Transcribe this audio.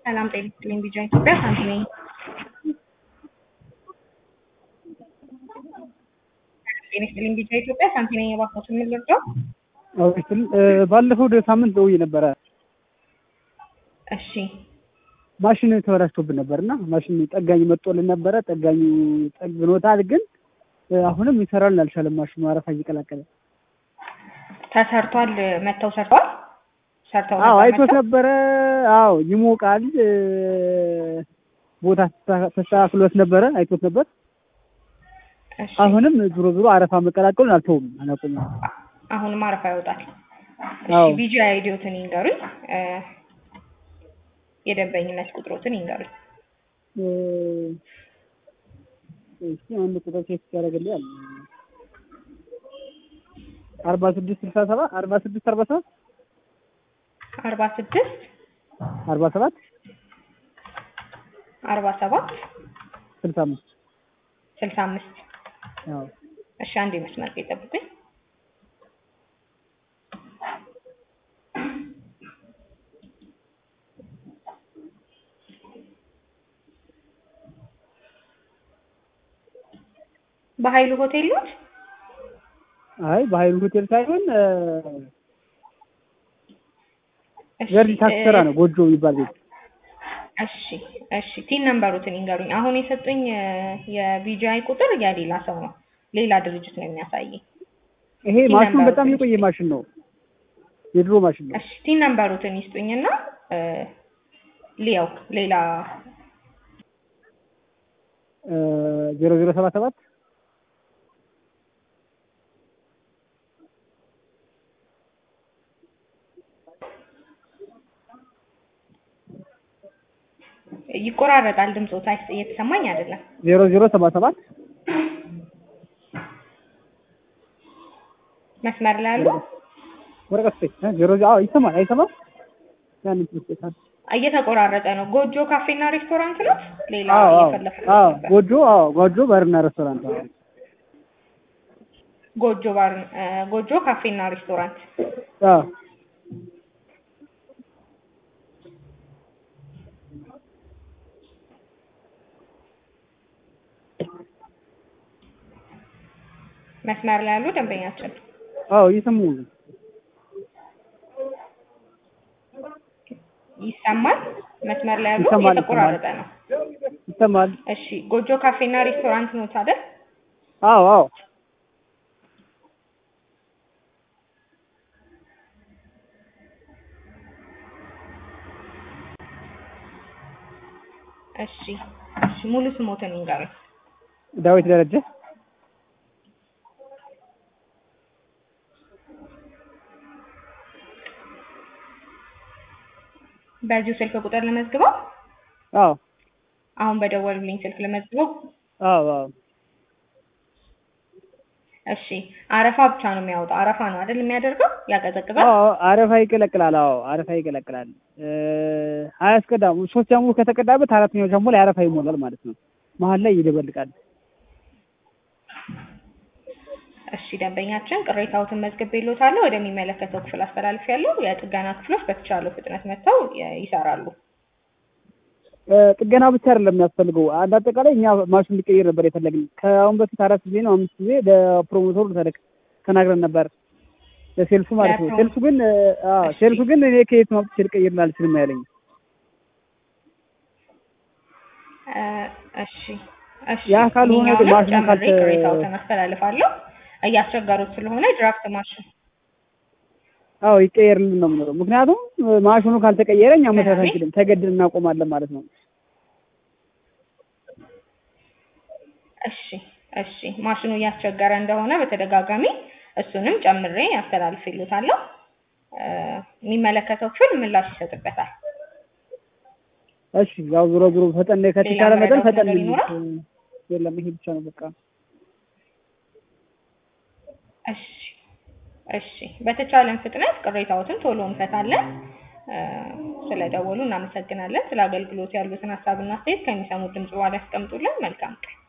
ሰላም ጤና ይስጥልኝ። ቢጃ ኢትዮጵያ ሳንቲ ነኝ። ጤና ይስጥልኝ። ቢጃ ኢትዮጵያ ሳንቲ ነኝ። የባኮት የምንልርዳው አውስትል ባለፈው ወደ ሳምንት ደውዬ ነበረ። እሺ ማሽን ተበላሽቶብን ነበር እና ማሽን ጠጋኝ መጥቶልን ነበረ። ጠጋኙ ጠግኖታል፣ ግን አሁንም ይሰራልን አልቻለም። ማሽኑ አረፋ እየቀላቀለ ተሰርቷል። መጥተው ሰርተዋል። ሰርተው አዎ ነበር አይቶት መጥተው? ነበረ። አዎ ይሞቃል። ቦታ ተስተካክሎት ነበረ፣ አይቶት ነበር። እሺ አሁንም ዞሮ ዞሮ አረፋ መቀላቀሉን አልተውም፣ አላቆምም። አሁንም አረፋ ይወጣል። አዎ እሺ ቢጂ አይዲዮትን ይንገሩኝ። እ፣ የደንበኝነት ቁጥሮትን ይንገሩኝ። እሺ አንድ ቁጥር ቼክ ያደርግልኛል። አርባ ስድስት ስልሳ ሰባት አርባ ስድስት አርባ ሰባት አርባ ስድስት አርባ ሰባት አርባ ሰባት ስልሳ አምስት ስልሳ አምስት አዎ እሺ አንድ መስመር ላይ ጠብቁኝ። በኃይሉ ሆቴል ኖት? አይ በሀይሉ ሆቴል ሳይሆን እሺ፣ ገርጂ ታክሲ ተራ እ፣ ነው፣ ጎጆ የሚባል ቤት። እሺ እሺ ቲን ነምበሩትን ይንገሩኝ። አሁን የሰጡኝ የቢጂአይ ቁጥር የሌላ ሰው ነው፣ ሌላ ድርጅት ነው የሚያሳየኝ። ይሄ ቲን ማሽኑ ነምበሩ በጣም ትንሽ የቆየ ማሽን ነው፣ የድሮ ማሽን ነው። እሺ ቲን ነምበሩትን ይስጡኝና እ፣ ሊያው ሌላ ዜሮ ዜሮ ሰባ ሰባት ይቆራረጣል ድምፆት አይስ- እየተሰማኝ አይደለም። ዜሮ ዜሮ ሰባ ሰባት መስመር ላይ ያሉ ወረቀት ስጠኝ። እ ዜሮ ዜ- አዎ ይሰማል፣ አይሰማም? ያን ትመስለታል። እየተቆራረጠ ነው። ጎጆ ካፌና ሬስቶራንት ነው። ሌላ አዎ አዎ እየፈለኩ አዎ ነበር። ጎጆ አዎ ጎጆ ባርና ሬስቶራንት አዎ ጎጆ ባር እ፣ ጎጆ ካፌና ሬስቶራንት አዎ መስመር ላይ ያሉ ደንበኛችን አዎ እየሰሙ ነው። ይሰማል። መስመር ላይ ያሉ ይሰማል፣ እየተቆራረጠ ነው። ይሰማል። እሺ ጎጆ ካፌና ሬስቶራንት ነው አይደል? አዎ አዎ እሺ እሺ ሙሉ ስሞትን ይንገሩኝ። ዳዊት ደረጀ በዚሁ ስልክ ቁጥር ለመዝግበው አዎ አሁን በደወሉልኝ ስልክ ለመዝግበው። አዎ አዎ እሺ አረፋ ብቻ ነው የሚያወጣው። አረፋ ነው አይደል የሚያደርገው? ያቀዘቅዛል። አዎ አረፋ ይቀለቅላል። አዎ አረፋ ይቀለቅላል። እ አያስቀዳም። ሶስት ጃሙ ከተቀዳበት አራተኛው ጃሙ ላይ አረፋ ይሞላል ማለት ነው። መሀል ላይ ይደበልቃል። እሺ ደንበኛችን ቅሬታዎትን መዝግቤልዎታለሁ። ወደሚመለከተው ክፍል አስተላልፌያለሁ። የጥገና ክፍሎች በተቻለው ፍጥነት መጥተው የ- ይሰራሉ። እ ጥገና ብቻ አይደለም የሚያስፈልገው። አንድ አጠቃላይ እኛ ማሽን ሊቀይር ነበር የፈለግን። ከአሁን በፊት አራት ጊዜ ነው አምስት ጊዜ ለፕሮሞተሩ ተለክ ተናግረን ነበር፣ ለሴልሱ ማለት ነው። ለፕሮ- ሴልሱ ግን እ አዎ እሺ። ሴልሱ ግን እኔ ከየት ማምጥቼ ልቀይር አልችልም ያለኝ። እ፣ እሺ እሺ ያ ካልሆነ ግን ይሄኛውንም ማሽኑ ጨምሬ ካልተ- ቅሬታዎትን አስተላልፋለሁ። እያስቸገሩት ስለሆነ ድራፍት ማሽን አዎ ይቀየርልን ነው የምንለው። ምክንያቱም እ ማሽኑ ካልተቀየረ እኛ መስራት ስለዚህ- አንችልም፣ ተገድን እናቆማለን ማለት ነው። እሺ እሺ ማሽኑ እያስቸገረ እንደሆነ በተደጋጋሚ እሱንም ጨምሬ አስተላልፍልዎታለሁ። እ፣ የሚመለከተው ክፍል ምላሽ ይሰጥበታል። እሺ ያው ዞሮ ዞሮ ፈጠን ከተቻለ ሌላ መጠን መረዳት ፈጠን ነገር ቢል ይኖራል? እ የለም ይሄ ብቻ ነው በቃ። እሺ እሺ በተቻለን ፍጥነት ቅሬታዎትን ቶሎ እንፈታለን። እ፣ ስለደወሉ እናመሰግናለን። ስለ አገልግሎት ያሉትን ሀሳብና አስተያየት ከሚሰሙት ድምጽ በኋላ ያስቀምጡልን። መልካም ቀን።